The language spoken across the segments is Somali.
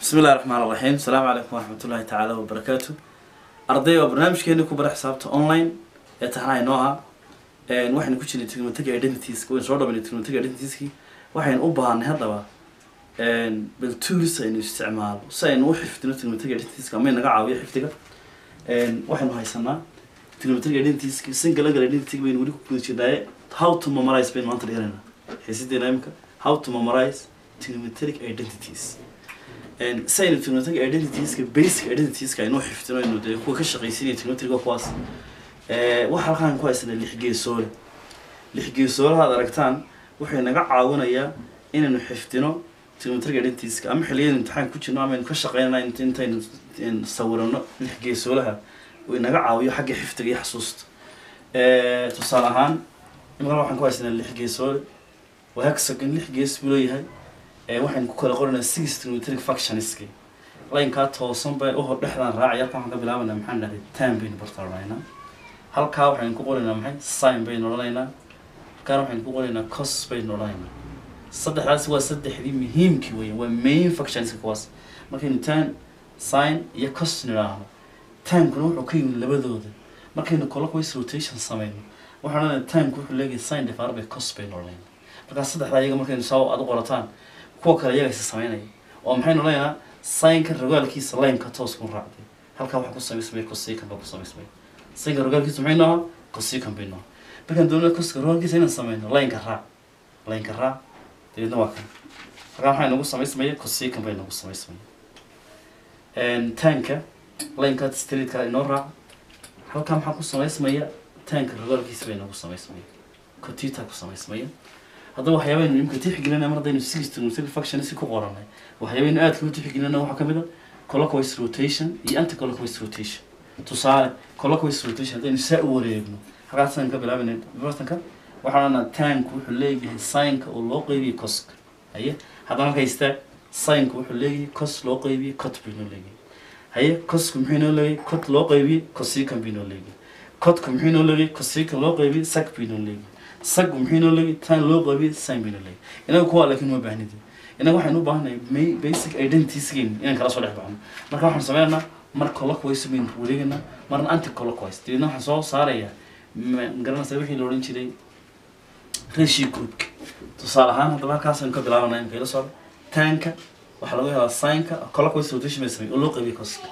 bismi illahi raxmaan raxiim asalaamu calaykum waraxmatullahi tacaala wabarakaatu arday waa barnaamijkeeni ku bara xisaabta online ee taxnaha inoo ah waxaynu ku jirnay trigonometric identities waynu soo dhabanay trigonometric identitieski waxaynu u baahanay haddaba bal tools aynu isticmaalo si aynu u xifdino trigonometric identitieska ama naga caawiyo xifdiga waxaynu haysanaa trigonometric identitieski single angle identity baynu weli ku guda jirnaaye how to memorize baynu maanta dhiganayna xiisideena imika how to memorize trigonometric identities si aynu trigonometric identitieska basic identitieska aynu xifdino aynu dee kuwa ka shaqaysinaya trigonometric kuwaas waxa halkaan ku haysanaa lix geesoole lix geesoolaha ad aragtaan waxay naga caawinayaa inaynu xifdino trigonometric identitieska ama xilliyada imtixaan ku jirno ama aynu ka shaqeynana intaynu sawirano lix geesoolaha way naga caawiyo xagga xifdiga iyo xasuusta tusaale ahaan imika waxaan ku haysanaa lix geesoole waa hexagon lix gees buu leeyahay waxaynu ku kala qoranaa six trigonometric factionski laynkaa toosan bay uhor dhexdaan raacay halkan waxaan ka bilaabanaa maxaan dhahday time baynu bartaaranaynaa halkaa waxaynu ku qoraynaa maxay sign baynu odhanaynaa halkaan waxaynu ku qoraynaa cos baynu odhanaynaa saddexdaasi waa saddexdii muhiimkii weya waa main factionska kuwaas markaynu time sign iyo cos nidhaahno timekuna wuxuu ka yimid labadooda markaynu clockwise rotation sameyno waxaan odhanaynaa timeku wuxuu leeyahay sign divided by cos baynu odhanaynaa markaa saddexdaa iyaga markaynu saa aad u qorataan kuwa kale iyaga is sameynaya oo maxaynu leeyahaa saynka rogaalkiisa laynka toos ku raacday halkaa waxaa ku samaysmaya cosican baa ku samaysmaya saynka rogaalkiisa maxay nooha cosican bay nooha markaan doonana coska rogaalkiisa inaan sameyno laynka raac laynka raac dabeedna waa kan halkaa maxay nagu samaysmaya cosican bay nagu samaysmaya tanka laynka streetka inoo raac halkaa maxaa ku samaysmaya tanka rogaalkiisa bay nagu samaysmaya cotita ku samaysmaya haddaba waxyaabaynu imika tixgelinana mar haddaynu six trigonometric factions ku qoranay waxyaabaynu aadka u tixgelinana waxaa kamid a clockwise rotation iyo anti clockwise rotation tusaale clockwise rotation haddaynu saa u wareegno halkaasaan ka bilaabayna bartanka waxaan odhanaa tanku wuxuu leeyahay signka oo loo qeybiye coska haye haddana halka haystaa signka wuxuu leeyahay cos loo qeybiye cot buu inoo leeyahay haye cosku muxuu inoo leeyahay cot loo qeybiye cosican buu inoo leeyahay cotku muxuu inoo leeyahay cosican loo qeybiye sac buu inoo leeyahay sag maxay noo leeyahay tan loo qabiy sign bay noo leeyahay inaga kuwa laakiin ma baahnid inaga waxaynu u baahannahay may basic identitieskeena inaan kala soo dhex baxno marka waxaan sameynaynaa mar clockwise baynu wareegaynaa marna anti clockwise dabeedna waxaan soo saarayaa magaranaysa wixii la odhan jiray ratio groupka tusaale ahaan haddaba halkaasaynu ka bilaabanaa imka ila socda tanka waxaa laga helaa signka clockwise rotation bay samey oo loo qaybiyey coska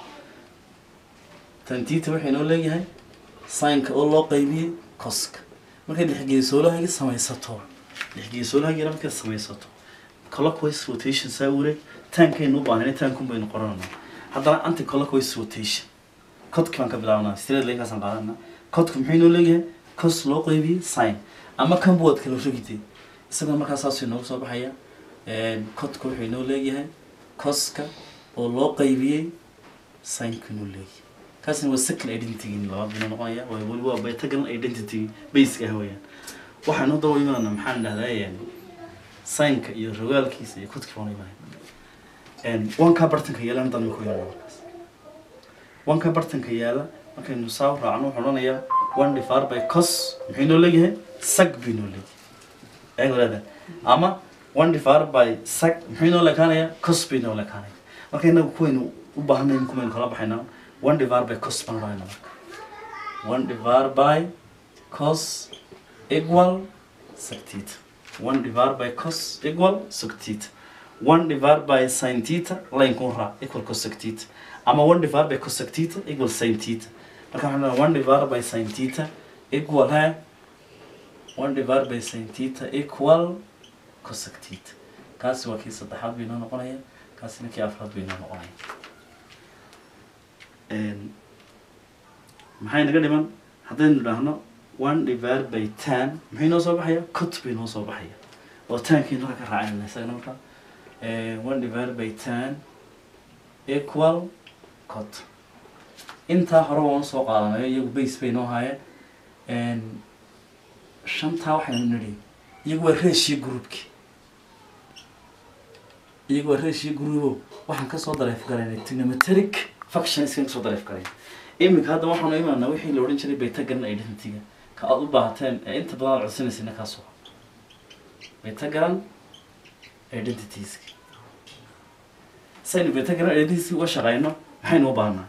tantita waxay noo leeyahay signka oo loo qaybiyey coska markayd lixgeesoolahayga samaysato lixgeesoolahayga markaad samaysato clockwise rotation saa wareeg taankaynu u baahnay taankun baynu qorananaa haddana anti clockwise rotation codki baan ka bilaabanaa straight linkaasaan qaadanaa codku maxay noo leeyahay cos loo qeybiyey sign ama kanbu waad kala rogitay isagoo markaa saasuu noogu soo baxaya codku wuxuu noo leeyahay coska oo loo qeybiyey signku noo leeyahay kaasina waa second identity labaad buu noqonaya waa weli waa betagal identity basic ah weeyaan waxaan u dawa imaanaa maxaan dhahdaa signka iyo rogaalkiisa iyo kudki baan imaanay wanka bartanka yaala haddaan ma ku imaana markaas wanka bartanka yaala markaynu saa u raacno wuxuu odhanayaa one divided by cos muxuu noo leeyahay sag buu noo leeyahay eeg walaada ama one divided by sag muxuu noo lekaanayaa cos bay noo lekaanaya marka inagu kuwaynu u baahanay kumaynu kala baxaynaa one divided by cos baan odhanayna marka one divided by cos equal sec theta one divided by cos equal sec theta one divided by sin theta line kun raac equal cos sec theta ama one divided by cos sec theta equal sin theta marka waxaan odhanaa one divided by sin theta equal ha one divided by sin theta equal cos sec theta kaasi waa kii saddexaad bay noo noqonaya kaasina kii afraad bay noo noqonaya maxay naga dhiman haddaynu idhaahno one divided by ten maxay noo soo baxaya cot bay noo soo baxaya oo tankaynu halka ka raacinayna isagana marka one divided by ten equal cot intaa hore waan soo qaadanayo iyagu base bay noo haayeen shantaa waxaynu nidhi iyagu waa ratio groupki iyagu waa ratio groupo waxaan kasoo dareef galaynay trigonometric factions kasoo dareef galay iminka hadda waxaanu imaanaa wixii la odhan jiray baytagaran identityga ka aada u baahateen ee inta badan aad codsanaysayna kaasoo baytagaran identitieska saynu betagram identity uga shaqeyno maxaynu u baahnaa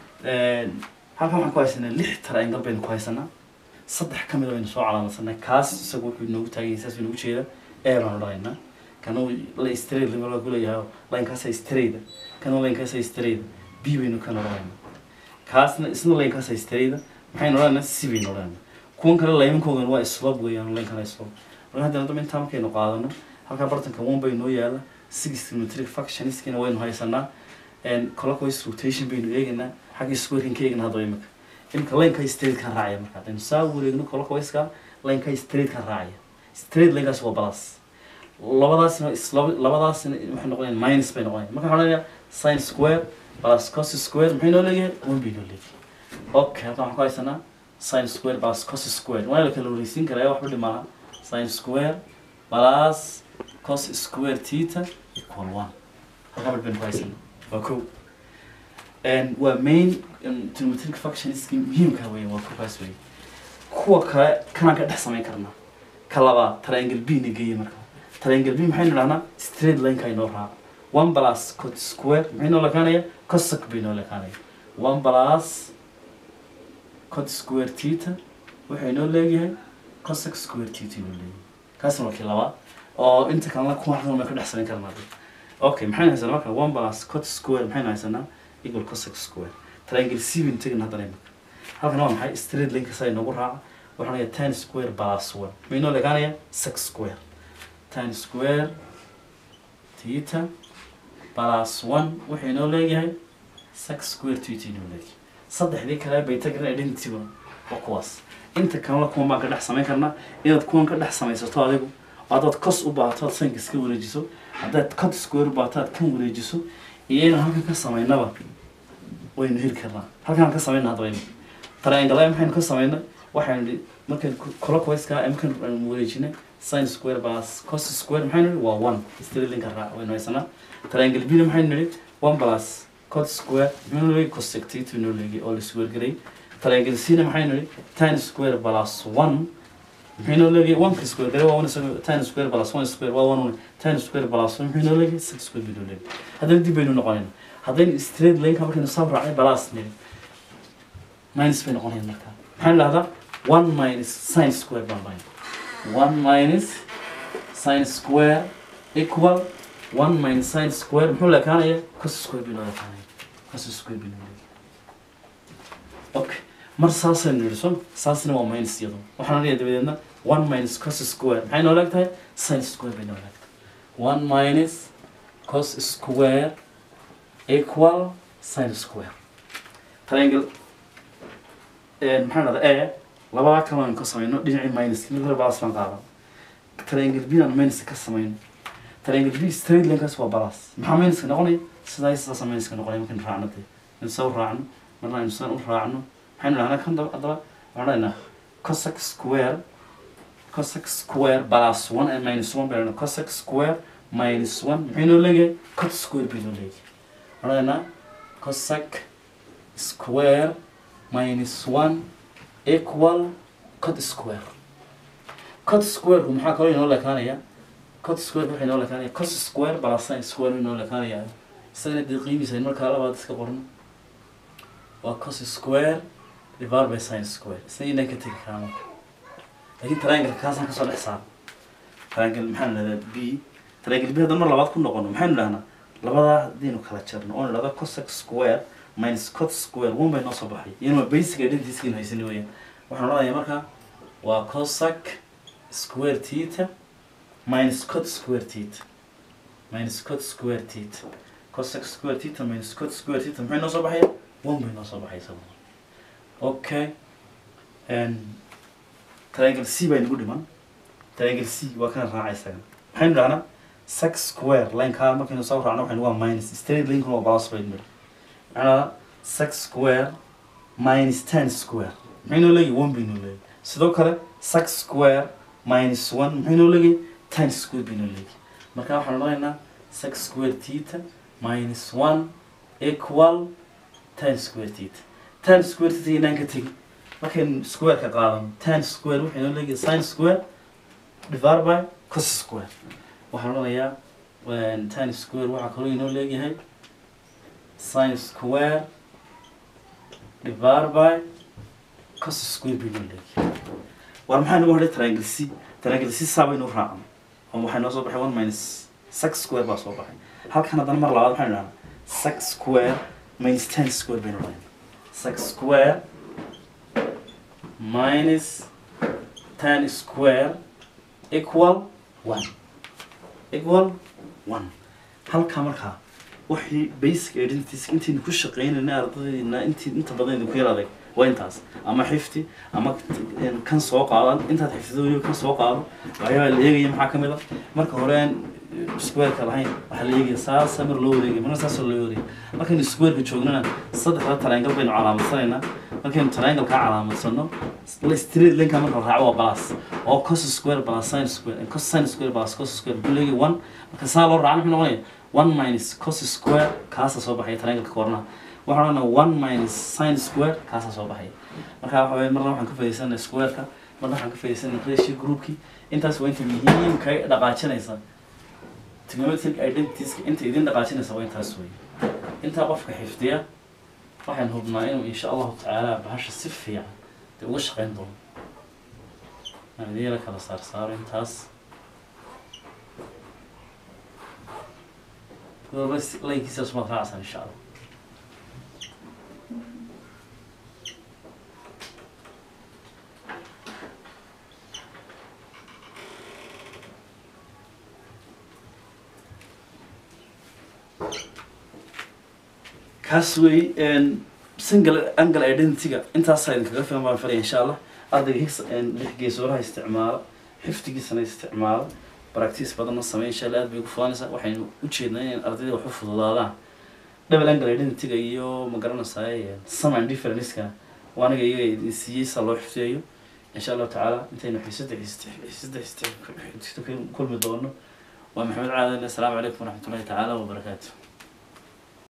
halkan waxaan ku haysanaa lix triangle baynu ku haysanaa saddex ka mid a baynu soo calaamadsanay kaas isagu wuxuu inoogu taaganyay saas baynu ugu jeeda ee baanu dhahaynaa kana la straight level ku leeyahay linekaasa straight kana linekaasa straight b baynu kana odhanaynaa kaasna isna linekaasa straight maxaynu odhanaynaa c baynu odhanaynaa kuwan kale laymankoogan waa slope weeyaan linkana slope marka haddana dama intaa markaynu qaadano halkaa bartanka one bay noo yaala six trigonometric functionskina waynu haysanaa clockwise rotation baynu eegaynaa xagga squarekan ka eegna hadaba imika imika lineka straight kan raacaya marka haddaynu saa wareegno clockwise-ka lineka straight kan raacaya straight linekaas waa plus labadaasna isla- labadaasna waxay noqonayaan minus bay noqonayaan marka waxaan odhanayaa sin square plus cos square maxay noo leeyahay one bay noo leeyahay okay halkan waxaan ku haysanaa sin square plus cos square waa la kala wareysiin karaa waxba dhimaa sin square plus cos square theta equal one halkan baynu ku haysanaa waa kow waa main trigonometric functionska muhiimka weeye waa kuwaas weeye kuwa kale kanaan ka dhex samayn karnaa ka labaad triangle b na geeye marka triangle b maxaynu dhahnaa straight lineka inoo raaca one plus cot square maxay noo lekaanaya cosec bay noo lekaanaya one plus cot square theta wuxuu inoo leeyahay cosec square theta inoo leeyahay kaasna waa kii labaad oo inta kalena kuwa xasan baan ka dhex samayn karnaa okay maxaynu haysanaa marka one plus cot square maxaynu haysanaa equal cosec square triangle c baynu tegin haddana imika halkan waa maxay straight linka saa inoogu raaca waxaan leeyahay ten square plus one maxay inoo lekaanaya six square ten square theta plus one wuxuu inoo leeyahay six square theta inoo leeyahay saddexdii kale bay tagaren identity waa kuwaas inta kalena kuwan baan ka dhex samayn karnaa inaad kuwan ka dhex samaysato adigu haddaad cos u baahato aad sanka iska wareejiso haddaad cot square u baahato aad kan wareejiso iyo inaan halkan ka samaynaba waynu heli karnaa halkaan ka samayna hadaba ima triangle maxaynu ka samaynay waxaynu nihi markaan clockwise-ka markaan aan wareejinay sin square plus cos square maxaynu nihi waa one straight-linka raac waynu haysanaa triangle b-na maxaynu nihi one plus cot square maxaynu leeyahay cosec theta inoo leeyahay oo la square garay triangle c-na maxaynu nihi tan square plus one maxay noo leeyahay one ka square garay waa one isaga tan square plus one square waa one one tan square plus one maxay noo leeyahay six square bay noo leeyahay haddana dib baynu noqonayna haddaynu straight lineka markaynu soo raacnay balas niri minus bay noqonayaan marka maxaan dhahdaa one minus sin square baan dhahay one minus sin square equal one minus sin square muxuu leekaanaya cos square bay noo leekaanaya cos square bay noo leeyahay okay mar saasaynu nidhi soo saasna waa minus iyado waxaan leeyahay dabadeedna one minus cos square maxay noo leegtahay sin square bay noo leegtahay one minus cos square equal sin square triangle maxaan dhahdaa e labadaa kale aan ka samayno dhinacii minus mid hore balas baan qaadan triangle b aan minus ka samayno triangle b straight linekaas waa balas maxaa minuska noqonaya sidaa sidaasa minuska noqonaya markaynu raacno dee in soo raacno marna aynu san u raacno maxaynu dhahnaa kan daba haddaba waxaan dhahnaa cosec square cosec square plus one and minus one baynu cosec square minus one maxay noo leeyahay cot square bay noo leeyahay waxaan dhahnaa cosec square minus one equal cot square cot square maxaa kaloo inoo lekaanaya cot square waxay inoo lekaanaya cos square plus sin square inoo lekaanaya isagana dee qiimiisa in markaa labaad iska qorno waa cos square divided by sin square isna inaan ka tegi karaa marka laakiin triangle kaasaan kasoo dhex saaro triangle maxaan dhahdaa b triangle b haddaan mar labaad ku noqono maxaynu dhahnaa labadaa haddaynu kala jarno oon idhahdo cosec square minus cot square one bay noo soo baxay iyana basic identityskiin haysani weeyaan waxaan odhanayaa markaa waa cosec square theta minus cot square theta minus cot square theta cosec square theta minus cot square theta maxay noo soo baxaya one bay noo soo baxay isaguna okay and triangle c baa inagu dhiman triangle c waa kana raaca isaga maxaynu dhahnaa six square lineka markaynu soo raacno waxaynu waa minus straight linkuna waa balas baynu nidhi macnaa six square minus ten square maxay noo leeyahay one bay noo leeyahay sidoo kale six square minus one maxay noo leeyahay ten square bay noo leeyahay marka waxaan odhanaynaa six square theta minus one equal ten square theta ten square theta inaan ka tegi markaynu square-ka qaadano ten square waxay noo leeyahay sin square divided by cos square waxaan odhanayaa ten square waxaa kaloo inoo leeyahay sin square divided by cos square bay noo leeyahay war maxaa nagu hodhay triangle c triangle c saa baynu raacno oo waxay noo soo baxay one minus six square baa soo baxay halkan haddana mar labaad waxaynu dhahnaa six square minus ten square baynu dhahnaa six square minus ten square equal one equal one halkaa markaa wixii basic identities intaynu ku shaqeynayna ardadayna intii inta badan idinku yar adag waa intaas ama xifti ama kan soo qaado intaad xifdido kan soo qaado waxyaabaa la eegaya maxaa ka mid a marka hore aan squareka lahayn waxaa la eegaya saasa mar loo wareegaya marna saasoo loo wareegaya markaynu squareka joognana saddexda triangle baynu calaamadsanayna markaynu triangle kaa calaamadsano straight linka marka la raaco waa balas oo cos square balas sin square cos sin square balas cos square wuxuu leeyahay one marka saa loo raaco muxuu noqonaya one minus cos square kaasa soo baxaya triangle koornaha waxaan odhanaa one minus sin square kaasaa soo baxaya marka waxa weye marna waxaan ka faaidaysanaa squareka marna waxaan ka faaidaysanaa ratio groupki intaas waa inta muhiimka dhaqaajinaysa trigonometric identitieska inta idin dhaqaajinaysa waa intaas wey intaa qofka xifdiya waxaan hubnaa inuu insha allahu tacaala bahasha si fiican dee uga shaqeyn doono aan idin yara kala saar saaro intaas walba laynkiisa sumaad raacsan insha allah kaas wey single angle identityga intaasaa idinkaga filan baan filaya insha allah ardayga higgs lix geesooraha isticmaala xifdigiisana isticmaala practice badanna sameey insha allah aad bay ugu fudanaysaa waxaynu ujeednaa inay ardayda wax u fududaadaan double angle identityga iyo magaranaysaay sum and differenceka waa aniga iyaga idin siiyey saa loo xifdiyayo insha allahu tacaala intaynu xiisada xiisada xiisada kulmi doono waa maxamed caadan assalaamu calaykum waraxmatullahi tacaala wabarakaatu